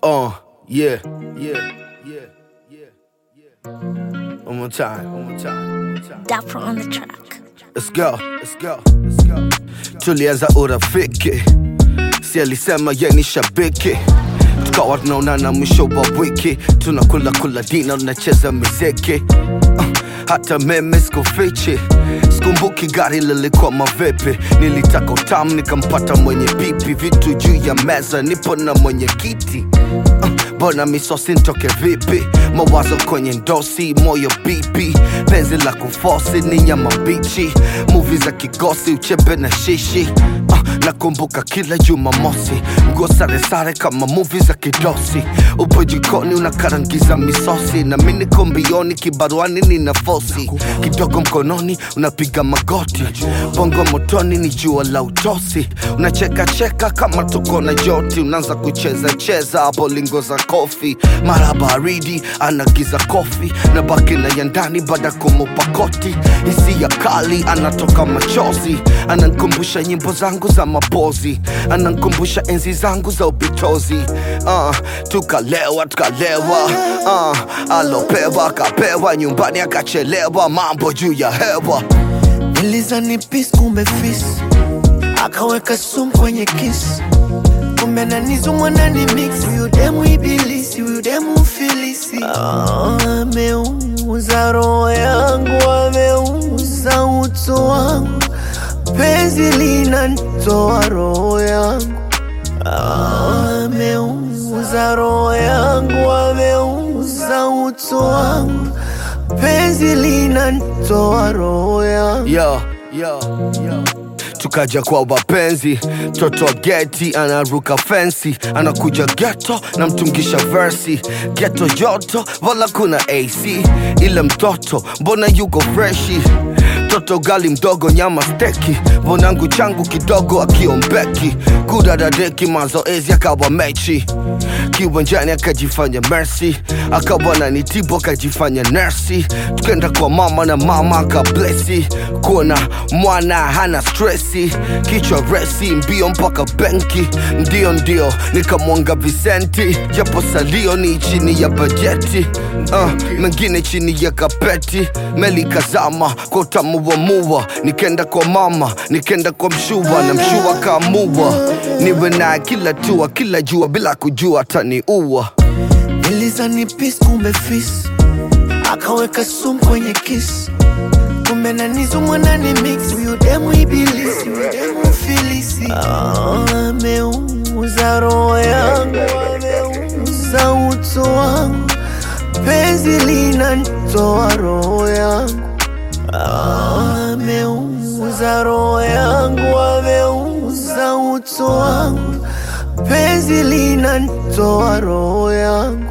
Uh, yeah, yeah, yeah, yeah, yeah. One more time, one more time, one more time. Dapper on the track. Let's go, let's go, let's go. Tulianza urafiki, si alisema ye ni shabiki, tukawa tunaonana mwisho wa wiki, tunakula kula dina, tunacheza miziki uh, hata meme sikufichi, sikumbuki gari lilikuwa mavipi, nilitaka utamu nikampata mwenye pipi, vitu juu ya meza, nipo na mwenye kiti uh, Bona misosi ntoke vipi? Mawazo kwenye ndosi, moyo bipi, penzi la kufosi ni nyama mbichi, muvi za kigosi, uchebe na shishi uh, nakumbuka kila Jumamosi, nguo sare sare kama muvi za kidosi, upo jikoni unakarangiza misosi, na mimi niko mbioni, kibaruani nina fosi, kidogo mkononi unapiga magoti, bongo motoni ni jua la utosi, unacheka cheka kama tuko na joti, unaanza kucheza cheza hapo lingo za kofi, mara baridi anagiza kofi na baki na ya ndani baada kumupa koti, hisia kali anatoka machozi, anankumbusha nyimbo zangu za mapozi, anankumbusha enzi zangu za upitozi. Uh, tukalewa tukalewa, uh, alopewa akapewa, nyumbani akachelewa, mambo juu ya hewa. Nilizani peace kumbe fis akaweka sumu kwenye kiss kumbe nanizumwa nani mix huyu demu ibilisi huyu demu filisi Ah, ameuza roho yangu ameuza utu wangu penzi linanitoa roho yangu Ah, ameuza roho yangu ameuza utu wangu penzi linanitoa roho yangu yo, yo, yo. tukaja kwa wapenzi toto wa geti anaruka fensi anakuja geto na mtungisha versi geto joto wala kuna ac ile mtoto mbona yuko freshi toto gali mdogo nyama steki vonangu changu kidogo akiombeki kudadadeki mazoezi akawa mechi kiwanjani akajifanya mercy akawa nanitibu akajifanya nersi tukenda kwa mama na mama akablesi kuona mwana hana stresi kichwa resi mbio mpaka benki ndio ndio nikamwanga visenti japo salio ni chini ya bajeti uh, mengine chini ya kapeti meli kazama kwa utamu wa mua nikenda kwa mama nikenda kwa mshua na mshua kaamua niwe naye kila tua kila jua bila kujua taniua Nilizani peace kumbe fis akaweka sumu kwenye kiss kumbe nanizumwa nani mix huyu demu ibilisi huyu demu filisi Ah, ameuza roho yangu ameuza utu wangu penzi linanitoa roho yangu Ah, ameuza roho yangu ameuza utu wangu penzi linanitoa roho yangu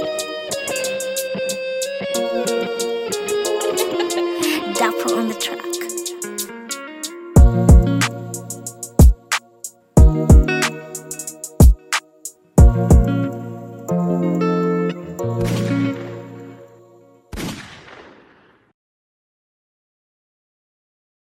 Dapper on the track.